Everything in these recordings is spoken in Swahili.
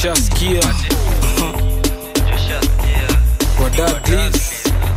joshaskia wadadlis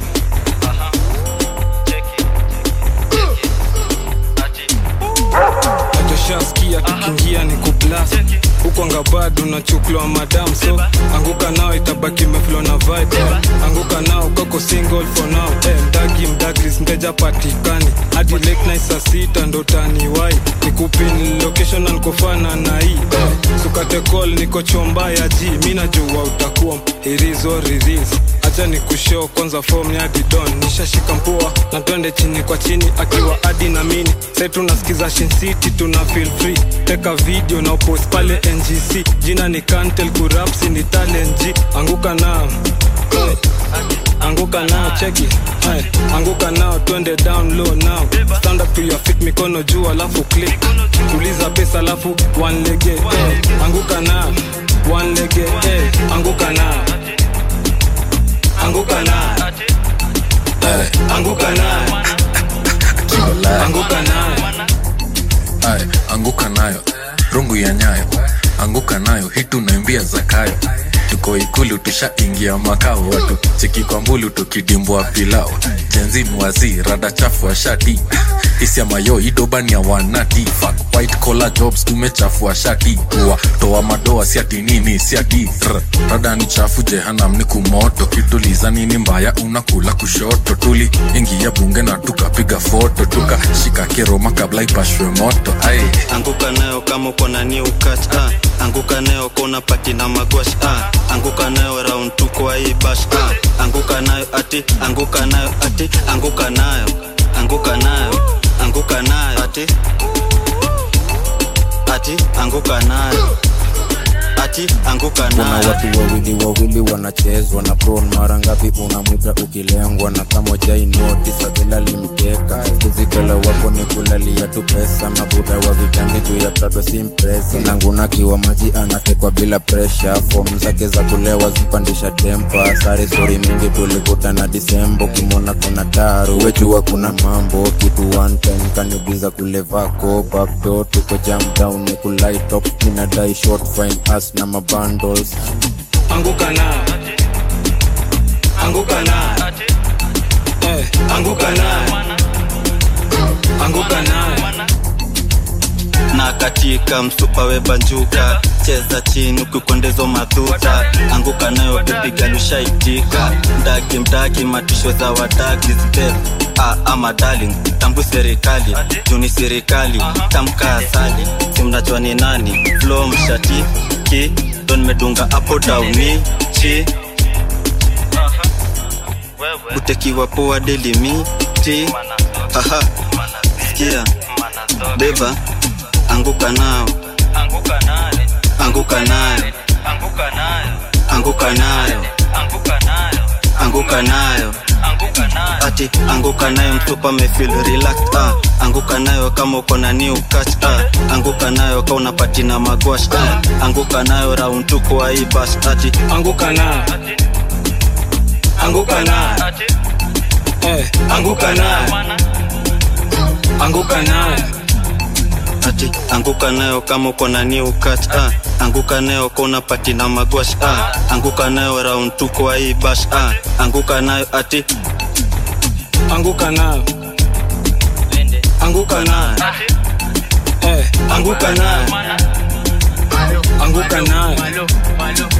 joshaskia tukiingia ni kublas huko ngabado unachukliwa madam so anguka nao itabaki meflo na vibe anguka nao koko single for now eh, mdagi mdagris mteja patikani hadi late night saa sita ndo taniwai nikupin location na nikofana na hii eh, sukate call niko chomba ya ji mi najua utakuwa irizo riris acha ni kushow kwanza form ya didon nishashika mpua na twende chini kwa chini akiwa adi na mini sai tunasikiza Shin City tuna feel free teka video na upost pale ngc jina ni kantel kurapsi ni talent G. anguka nao anguka nao cheki Ay, anguka nao twende down low now stand up to your feet mikono juu alafu click tuliza pesa alafu one lege eh. anguka nao one lege eh. anguka nao anguka nao Eh, anguka nao anguka nao Ay, anguka nayo rungu ya nyayo anguka nayo hitu naimbia zakayo tuko ikulu tushaingia makao watu cheki kwa mbulu tukidimbwa pilao jenzin wazi rada chafu shati isia mayo idobani ya wanati Fuck white collar jobs tumechafua shati kuwa toa madoa siati nini siati R, rada ni chafu jehanam ni kumoto kituliza nini mbaya unakula kushoto tuli ingia bunge na tukapiga foto tukashika keroma kabla ipashwe moto ai anguka nayo kama uko na new catch ah. anguka nayo kona pati na magwash ah. anguka nayo round tu kwa hii bash ah. anguka nayo ati anguka nayo ati anguka nayo anguka nayo anguka nayo ati ati anguka nayo ati anguka kuna nayo watu wawili wawili wanachezwa na pron mara ngapi unamwita ukilengwa na kama jainotisakila limteka kuzikala wako ni kulalia tu pesa mabuda wa vitangi juu ya prado simpresa nangunakiwa maji anatekwa bila presha fom zake za kulewa zipandisha tempa sare stori mingi tulikutana disembo ukimwona kuna taru wejua kuna mambo kitu one time kanibiza kule vako bakdo tuko jam down ni kulaitop minadai short fine as na mabundles anguka nao anguka nao eh, anguka nao anguka nao na katika msupa webanjuka cheza chini ukikwendezo madhuta anguka nayo bebiga lushaitika mdagi mdagi matisho za wadagi zbeb ah, ama darling tambu serikali juni serikali tamka asali simnajua ni nani flo mshati ki don medunga apo dauni chi utekiwa poa delimiti haha sikia beba anguka nao anguka nayo anguka nayo anguka nayo ati anguka nayo mtupa mefil relax ah. anguka nayo kama uko na new catch ah. anguka nayo ka unapati na magwash ah. anguka nayo round tu kwa hii bash ati anguka nao anguka nao eh, anguka nao anguka nao ati anguka nayo kama uko na new catch ah. anguka nayo ka unapati na magwash ah. anguka nayo round tu kwa hii bash ah. anguka nayo ati anguka nao anguka nao eh, anguka nao anguka nao